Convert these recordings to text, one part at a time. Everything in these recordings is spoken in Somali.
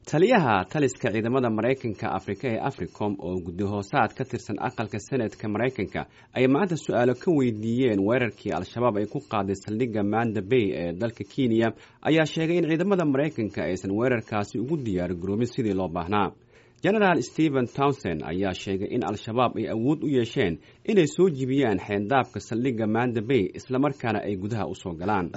taliyaha taliska ciidamada maraykanka afrika ee africom oo guddi hoosaad ka tirsan aqalka senatka maraykanka ay maanta su-aalo ka weydiiyeen weerarkii al-shabaab ay ku qaaday saldhigga manda bay ee dalka kenya ayaa sheegay in ciidamada maraykanka aysan weerarkaasi ugu diyaar garoobin sidii loo baahnaa genaraal stephen townsend ayaa sheegay in al-shabaab ay awood u yeesheen inay soo jibiyaan xeendaabka saldhigga manda bay islamarkaana ay gudaha usoo galaan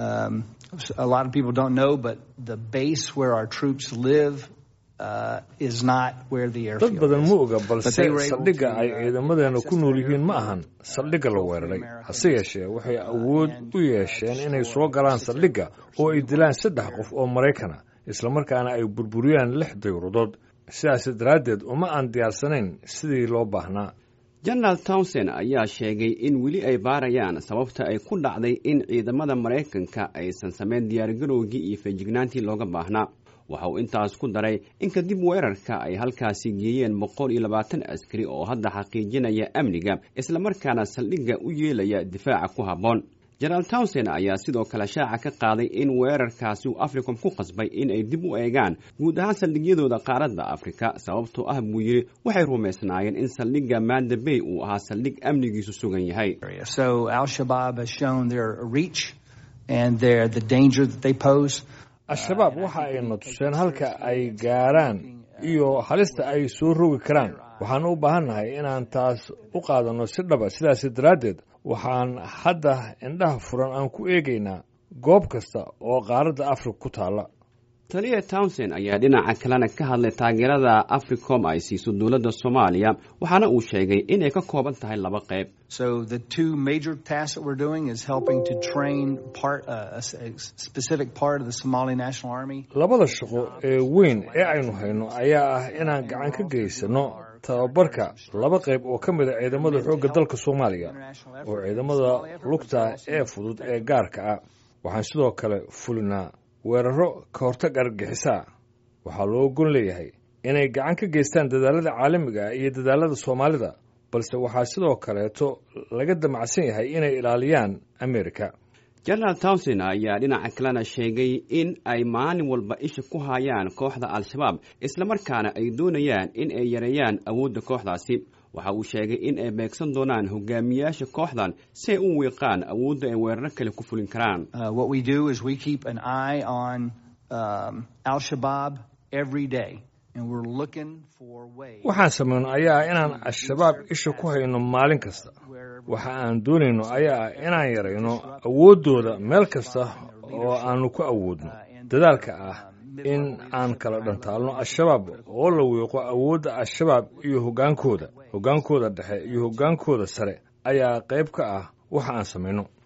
dad badan ma oga balse saldhigga ay ciidamadeena ku nool yihiin ma ahan saldhigga la weeraray hase yeeshee waxay awood u yeesheen inay soo galaan saldhigga oo ay dilaan saddex qof oo maraykana islamarkaana ay burburiyaan lix dayuuradood sidaas daraaddeed uma aan diyaarsanayn sidii loo baahnaa genaraal townsend ayaa sheegay in weli ay baarayaan sababta ay ku dhacday in ciidamada maraykanka aysan samayn diyaargarowgii iyo feejignaantii looga baahnaa waxa uu intaas ku daray in kadib weerarka ay halkaasi geeyeen boqol iyo labaatan askari oo hadda xaqiijinaya amniga islamarkaana saldhigga u yeelaya difaaca ku habboon jenaraal townsend ayaa sidoo kale shaaca ka qaaday in weerarkaasi uu africom ku qasbay in ay dib u eegaan guud ahaan saldhigyadooda qaaradda afrika sababtoo ah buu yidhi waxay rumaysnaayeen in saldhigga manda bay uu ahaa saldhig amnigiisu sugan yahay al-shabaab waxa ayna tuseen halka ay gaaraan iyo halista ay soo rogi karaan waxaan u baahannahay inaan taas u qaadanno si dhaba sidaas daraaddeed waxaan hadda indhaha furan aan ku eegaynaa goob kasta oo qaaradda afrika ku taalla taliya townsend ayaa dhinaca kalena ka hadlay taageerada africom ay siiso dowladda soomaaliya waxaana uu sheegay inay ka kooban tahay laba qayb labada shaqo ee weyn ee aynu hayno ayaa ah inaan gacan ka geysano tababarka laba qayb oo ka mid a ciidamada xoogga dalka soomaaliya oo ciidamada lugta ee fudud ee gaarka ah waxaan sidoo kale fulinaa weeraro ka hortag argagixisaa waxaa loo gon leeyahay inay gacan ka geystaan dadaalada caalamiga ah iyo dadaalada soomaalida balse waxaa sidoo kaleeto laga damacsan yahay inay ilaaliyaan amerika jenaraal townsend ayaa dhinaca kalena sheegay in ay maalin walba isha ku hayaan kooxda al-shabaab islamarkaana ay doonayaan in ay yareeyaan awoodda kooxdaasi waxa uu sheegay in ay beegsan doonaan hogaamiyaasha kooxdan si ay u wiiqaan awoodda ay weeraro kale ku fulin karaan waxaan samayno ayaa inaan al-shabaab isha ku hayno maalin kasta waxa aan doonayno ayaa ah inaan yarayno awooddooda meel kasta oo aanu ku awoodno dadaalka ah in aan kala dhantaalno al-shabaab oo la wiiqo awoodda al-shabaab iyo hoggaankooda hoggaankooda dhexe iyo hoggaankooda sare ayaa qayb ka ah waxa aan samayno